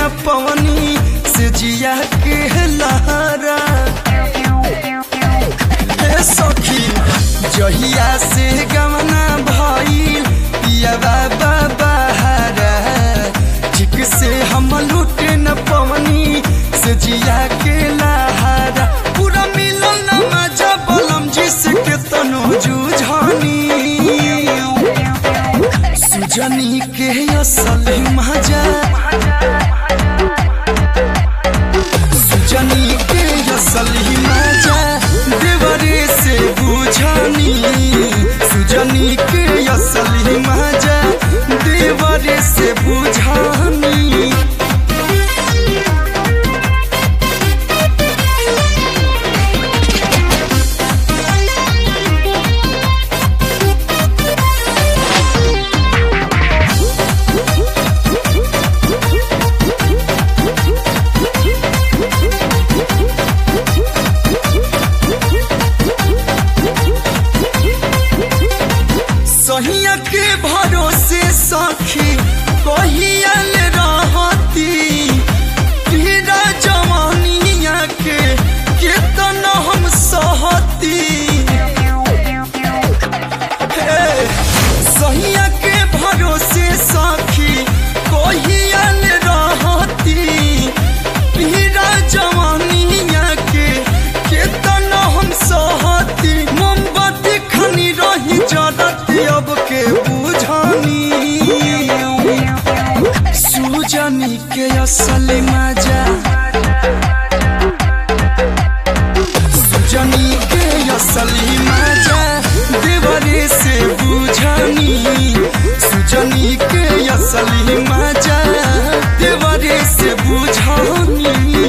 न पवनी से जिया के लहरा ए सखी जहिया से गमना भइल पिया बाबा बहारा ठीक से हम लूटे न पवनी से जिया के लहरा पूरा मिलल न मजा बलम जिसके तनो जुझानी सुजनी के असल मजा सुजनी के असल मजा देवरे से बुझानी सुजनी के असल मजा देवरे से बुझानी सहिया के भरोसे सखी कहियल रहती पीरा जवानिया के केतन हम सहती हे, सहिया के भरोसे सखी कहियल रहती पीरा जवानिया के केतन हम सहती मोमबत्ती खनी रही जरती अब के बुझानी सुजनी के असल मजा सुजनी के असल मजा देवरे से बुझानी सुजनी के असल मजा देवरे से बुझानी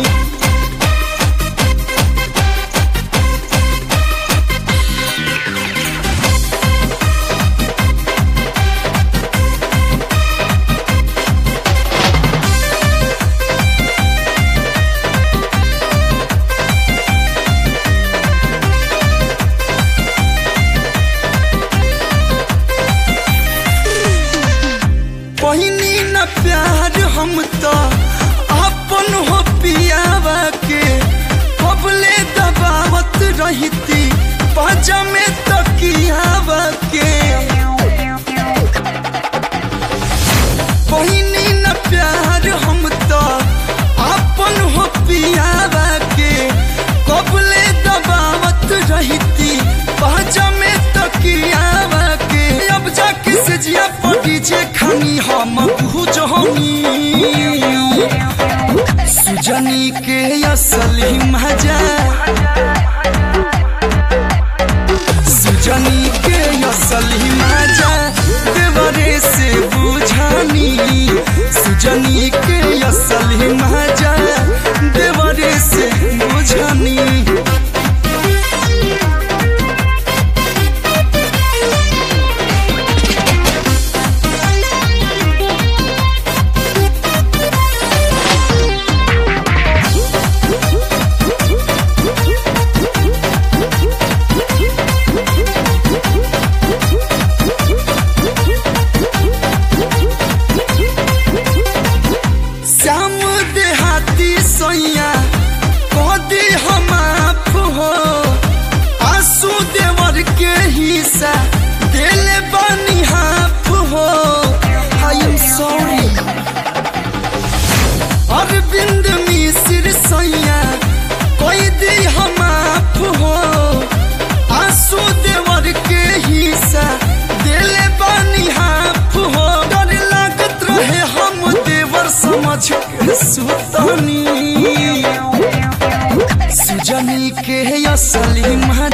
पहिनी न प्यार हम तो अपन हो पियावा के कबले दबावत रहती पाजा में तकियावा के पहिनी न प्यार हम तो अपन हो पियावा के कबले दबावत रहती पाजा में तकियावा के अब जाके से जिया पड़ी जे खानी हम बुझनी सुजनी के असली मजा सुजनी के असली मजा देवरे से बुझानी सुजनी के असली मजा देवरे से बुझानी श्याम देहाती सैया कदी हम आप हो आंसू देवर के हिस्सा दिल बनी हाफ हो I am sorry Arvind Mishra सैया कोई दी हम आप हो आंसू देवर के हिस्सा दिल बनी हाफ हो डर लागत रहे हम देवर समझ के सुतनी सुजनी के असली मजा